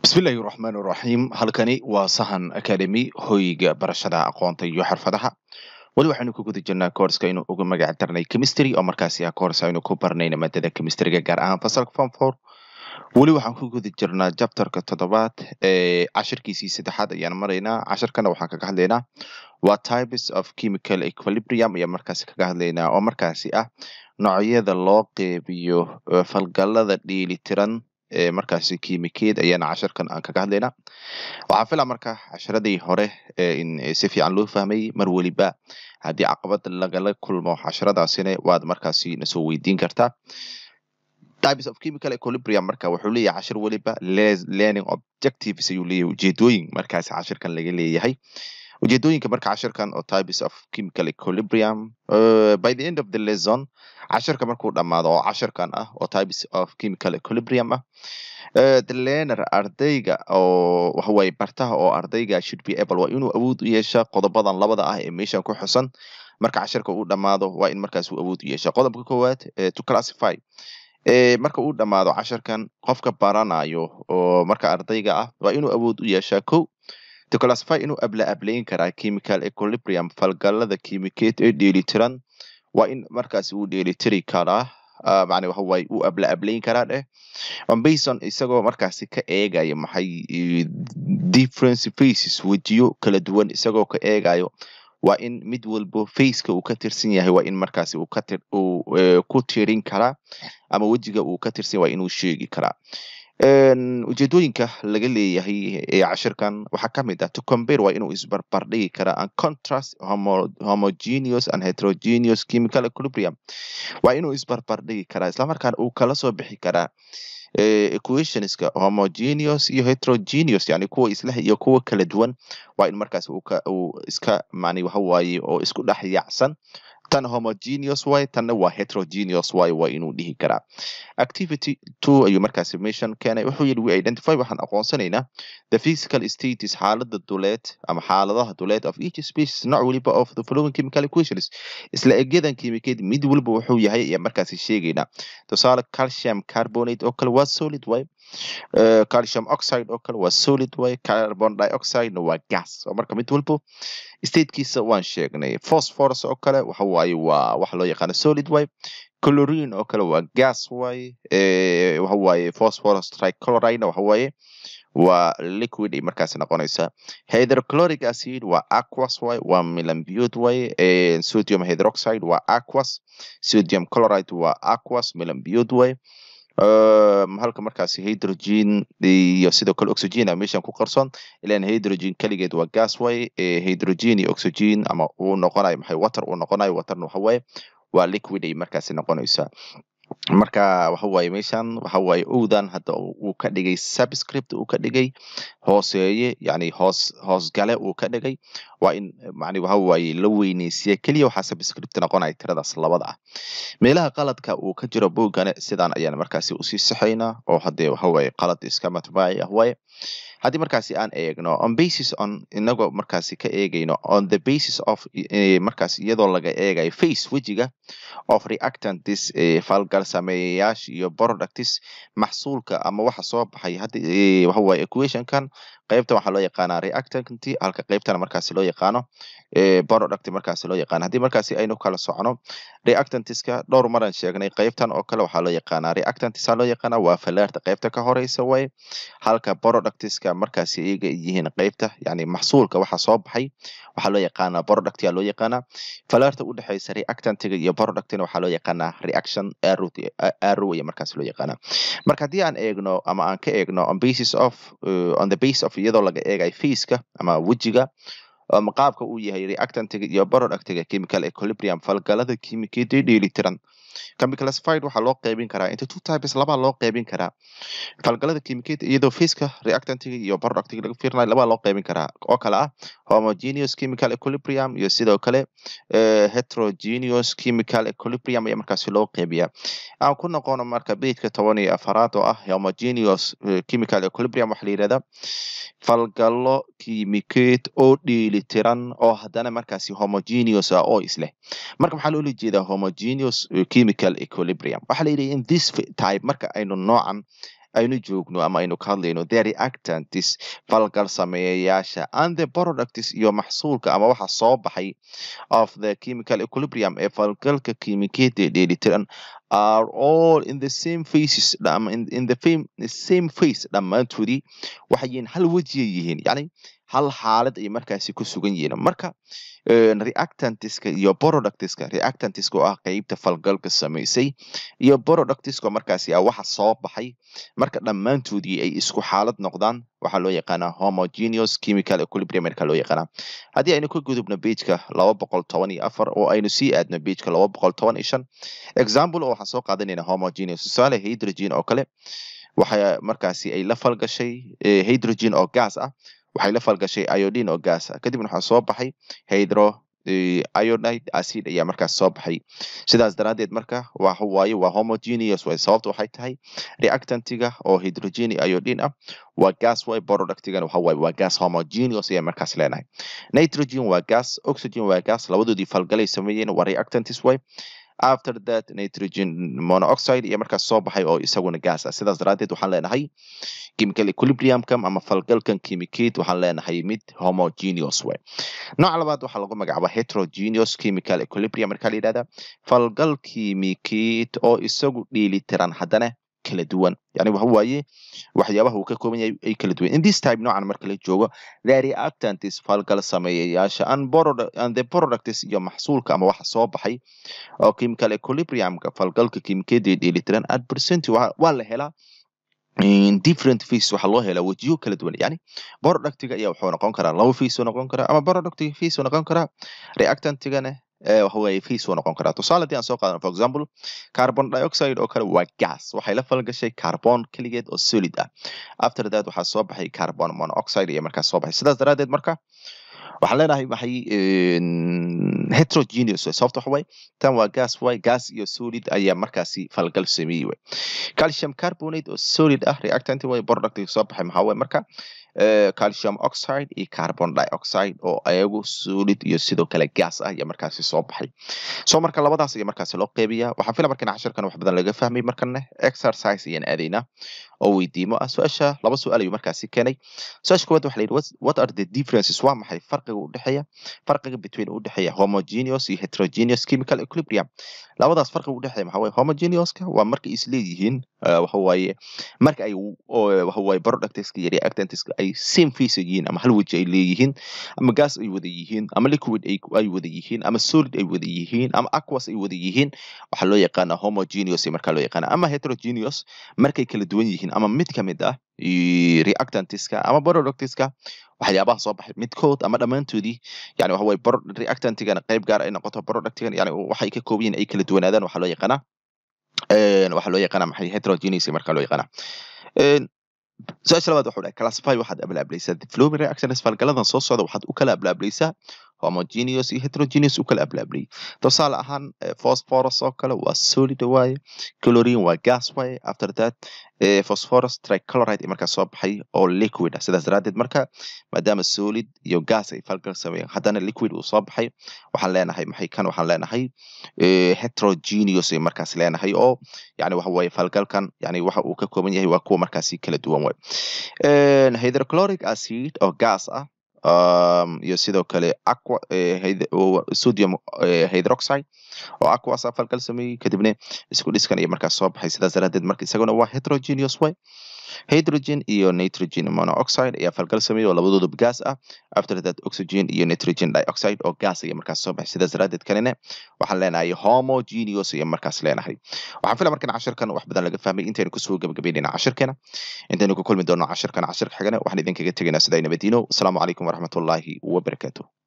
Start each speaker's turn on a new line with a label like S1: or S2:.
S1: bismillaahi raxmaan raxiim halkani waa sahan academy hoyga barashada aqoonta iyo xirfadaha weli waxaynu ku guda jirnaa koorska inuu uga magac darnay chemistry oo markaasi ah koors aynu ku barnayna maadada chemistryga gaar ahaan fasalka form four weli waxaan ku guda jirnaa jabtarka toddobaad ee cashirkiisii saddexaad ayaan maraynaa cashirkana waxaan kaga hadlaynaa waa types of chemical equilibrium ayaan markaasi kaga hadlaynaa oo markaasi ah noocyada loo qeybiyo falgalada dheelitiran ee markaasi kiimikeed ayaana cashirkan aan kaga hadlaynaa waxaan filaa marka casharadii hore in si fiican loo fahmay mar weliba haddii caqabad lagala kulmo casharadaasina waad markaasi nasoo weydiin kartaa types of chemical equilibrium marka wuxuu leeyahay cashir weliba learning objectives ayuu leeyahay ujeedooyin markaasi cashirkan laga leeyahay ujeedooyinka marka cashirkan oo types of chemical equilibrium uh, by the end of the lesson cashirka markuu dhammaado oo cashirkan ah oo types of chemical equilibrium ah uh, the learner ardayga oo waxawaaye bartaha oo ardayga should be able waa inuu awood u yeesha qodobadan labada ah ee meeshan ku xusan marka cashirka uu dhammaado waa in markaas uu awood u yeesha qodobka koowaad uh, to classify e marka uu dhammaado cashirkan qofka baranayo oo marka ardayga ah waa inuu awood u yeeshaa ko to classify inuu abla ablayn karaa chemical equilibrium falgalada kiimikeed ee dheelitiran waa in markaasi uu dheelitiri karaa uh, macna waxa waaye uu abla ablayn karaa dheh on bason isagoo markaasi ka eegayo maxay difference faces wejiyo kala duwan isagoo ka eegayo waa in mid walbo faceka uu ka tirsan yahay waa in markaasi uu katir uu uh, ku tirin karaa ama wejiga uu ka tirsan waa inuu sheegi karaa ujeedooyinka laga leeyahay ee cashirkan waxaa ka mid ah to compare waa inuu isbarbardhigi karaa and contrast homo, homogeneous and heterogeneous chemical equilibrium waa inuu isbarbardhigi karaa islamarkaana uu kala soo bixi karaa equationska homogeneous iyo heterogeneous yani kuwa isleh iyo kuwa kala duwan waa in markaas uu iska mani waxa waaye oo isku dhex yaacsan tan homogeneous way tanna waa heterogeneous way waa inuu dhihi karaa activity two ayuu markaasi meeshan keenay wuxuu yidhi we identify waxaan aqoonsanaynaa the physical status xaalada duleed ama xaaladaha duleed of each species nooc weliba of the following chemical equations isla egyadan kiimikeed mid waliba wuxuu yahay ayaa markaasi sheegaynaa tusaale calcium carbonate oo kale waa solid way Uh, calcium oxide oo kale waa solid way carbon dioxide waa gas oo marka mid walbo statekiisa waan sheegnay phosphorus oo kale waxa waaye waa waxa loo yaqaano solid way chlorine oo kale waa gas way eh, waxa waaye phosphorus trichloride waxa waaye waa liquid ay markaasi noqonaysaa hydrochloric acid waa aquas way waa melambute way eh, sodium hydroxide waa aquas sodium chloride waa aquas melambute way Um, halka markaasi hydrogen iyo sidoo kale oxygen a meeshan ku qarsoon ilan hydrogen keligeed waa gas way hydrogen iyo oxygen ama uu noqonayo maxay water uu noqonayo waterna waxa waaye waa liquid ay markaasi noqonaysaa marka waxa waaye meeshan waxa waaye owdan hadda uu ka dhigay subscript uu ka dhigay hooseeye yani hoos hoosgale uu ka dhigay waa in macni waxa waaye la weyneysiya keliya waxaa subscript noqonaya tiradaas labada ah meelaha qaladka uu ka jiro boogane sidaan ayaan markaasi usii saxaynaa oo haddee waxa waaye qalad iska matbaaci ah waaye haddii markaasi aan eegno on basis on inagoo markaasi ka eegayno on the basis of markaas iyadoo laga eegayo face wejiga of reactantis falgal sameeyayaasha iyo productis maxsuulka ama waxa soo baxay hadda waxa waaye equationkan qaybtan waxaa loo yaqaanaa reactanti halka qaybtana markaasi loo yaqaano product markaasi loo yaqaano haddii markaasi aynu kala socono reactantiska dhowr maran sheegnay qaybtan oo kale waxaa loo yaqaanaa reactantisa loo yaqaanaa waa falaarta qaybta ka horeysa way halka productiska markaasi iyaga yihiin qaybta yani maxsuulka waxa soo baxay waxaa loo yaqaanaa product yaa loo yaqaanaa falaarta u dhexeysa reactantiga iyo productina waxaa loo yaqaanaa reaction arrow ayaa markaasi loo yaqaanaa marka haddii aan eegno ama aan ka eegno on basis of uh, on the base of iyadoo laga eegayo faceka ama wejiga ama qaabka uu yahay reactantiga iyo productiga chemical equilibrium falgalada kiimikeed ee dheelitiran can be classified waxaa loo qeybin karaa into two types labaa loo qeybin karaa falgalada kiimikeed iyadoo faceka reactantiga iyo productiga laga fiirinayo labaa loo qeybin karaa oo kale ah homogeneous chemical equilibrium iyo sidoo kale uh, heterogeneous chemical equilibrium ayaa markaasi loo qeybiyaa aan ku noqono marka bejka toban iyo afaraad oo ah homogeneous uh, chemical equilibrium waxaa la yidhahdaa falgallo kiimikeed oo dheelitiran oo haddana markaasi homogeneous ah oo isleh marka maxaa loola jeedaa homogeneous chemical equilibrium waxaa la yidhi in this type marka aynu noocan aynu joogno ama aynu ka hadlayno the reactants falgal sameeyayaasha and the products iyo maxsuulka ama waxa soo baxay of the chemical equilibrium ee falgalka kiimikeeda dheelitiran are all in the same faces in, in the same, same face dhammaantoodii waxay yihiin hal wejiyay yihiin yani hal xaalad ay markaasi ku sugan yihiin marka reactantiska iyo productiska reactantiska oo ah qeybta falgalka samaysay iyo productiska markaasi ah waxa soo baxay marka dhammaantoodii ay isku xaalad noqdaan waxaa loo yaqaanaa homogeneous chemical equilibrium marka loo yaqaanaa haddii aynu ka gudubno pageka laba boqol toban iyo afar oo aynu sii aadno pageka laba boqol toban iyo shan example oo waxaan soo qaadanayna homogeneous tusaale hydrogen oo kale waxa markaasi ay la falgashay hydrogen oo gas ah waxay la falgashay iodine oo gas ah kadibna waxaa soo baxay hydro iodide acid ayaa markaas soo baxay sidaas daraaddeed marka waxa waaye waa homogeneous way sababta waxay tahay reactantiga oo hydrogen iodine ah waa gas way productigana waxa waaye waa gas homogeneous ayaa markaas leenahay nitrogen waa gas oxygen waa gas labadoodii falgalay sameeyeen waa reactantis way after that nitrogen monoxide iyo markaas soo baxay oo isaguna gas ah sidaas daraaddeed waxaan leenahay chemical equilibriumkan ama falgalkan kimicate waxaan leenahay mid homogeneous way nooca labaad waxaa lagu magacaaba heterogeneous chemical equilibrium markaa la yidhahda falgal kimicate oo isagu dheelitiran haddana kala duwan yani waxa waaye waxyaabaha uu ka kooban yahay ay kala duwan in this type noocan marka la joogo the reactants falgal sameeyayaasha and the products iyo maxsuulka ama waxa soo baxay oo chemical equilibriumka falgalka kimikeeda dheelitiran at percent waa la helaa different face waxaa loo helaa wejiyo kala duwan yani productiga ayaa wuxuu noqon karaa laba face uu noqon karaa ama productiga face uu noqon karaa reactantigana waxa weeye face uu noqon karaa tusaale haddii aan soo qaadano for example carbon dioxide oo kale waa gas waxay la falgashay carbon keligeed oo solid ah after that waxaa soo baxay carbon monoxide iyo markaas soo baxay sidaas daraaddeed marka waxaan leenahay maxay heterogeneous sababta waxa waaye tan waa gas way gas iyo solid ayaa markaasi falgal sameeyey way calcium carbonate oo solid ah reactant way productiga soo baxay maxaa waye marka calcium oxide iyo carbon dioxide oo ayagu solid iyo sidoo kale gas ah ayaa markaasi soo baxay so marka labadaas ayaa markaasi loo qeybiyaa waxaan fila markan cashirkan wax badan laga fahmay markana exercise ayaan aadaynaa oo weydiimo ah su-aasha laba su-aal ayuu markaasi keenay su-aasha koowaad waxa la yidhi what are the differences waa maxay farqiga u dhexeeya farqiga between u dhexeeya homogeneous iyo heterogeneous chemical equilibrium labadaas farqiga u dhexeeya maxaa waaye homogeneuska waa marka is leeyihiin waxa waaye marka ay waxa waaye productska iyo reactantska ay same face yihiin ama hal weji ay leeyihiin ama gas ay wada yihiin ama liquid ay wada yihiin ama solid ay wada yihiin ama aquas ay wada yihiin waxaa loo yaqaanaa homogeneous markaa loo yaqaana ama heterogeneous markay kala duwan yihiin ama mid ka mid ah reactantiska ama productiska waxyaabaha soo baxay midkood ama dhammaantoodii yani waxa waye reactantigana qayb gaar ay noqoto productigana yani waxay ka kooban yihin ay kala duwanaadaan waxaa loo yaqaanaa waxaa loo yaqaanaa maxay heterogeneous markaa loo yaqaanaa su-aasha labaad waxuu dhahay classify waxaad ablaableysaa the flowing reactions falgaladan soo socda waxaad u kala ablaableysaa homogeneous iyo heterogeneous u kala ablaableyay tusaale ahaan phosphorus oo kale waa solid waaye chlorine waa gas waaye after that phosphorus trichloride markaa soo baxay oo liquid ah sidaas daraaddeed marka maadaama solid iyo gas ay falgal sameeyeen haddana liquid uu soo baxay waxaan leenahay maxay kan waxaan leenahay heterogeneous ay markaas leenahay oo yani waxa waaye falgalkan yani waxa uu ka kooban yahay waa kuwa markaasi kala duwan waay hydrochloric acid oo gas ah um, iyo sidoo kale aqua eh, sodium eh, hydroxide oo aquas falgal sameeyey kadibna isku dhiskan iyo markaas soo baxay sidaas daraadeed marka isaguna waa heterogeneous way hydrogen iyo nitrogen monoxide ayaa falgal sameeyey oo labadooduba gas ah after that oxygen iyo nitrogen dioxide oo gas ayaa markaas soo baxay sidaas daraadeed kanina waxaan leenahay homogeneous ayaa markaas leenahay waxaan fila markan cashirkan wax badan laga fahmay intaynu kusoo gabagabeynayna cashirkeena intaynu ku kulmi doono cashirkan cashirka xigana waxaan idinkaga tegaynaa sidaa nabadiino asalaamu calaykum waraxmatullaahi wabarakaatuh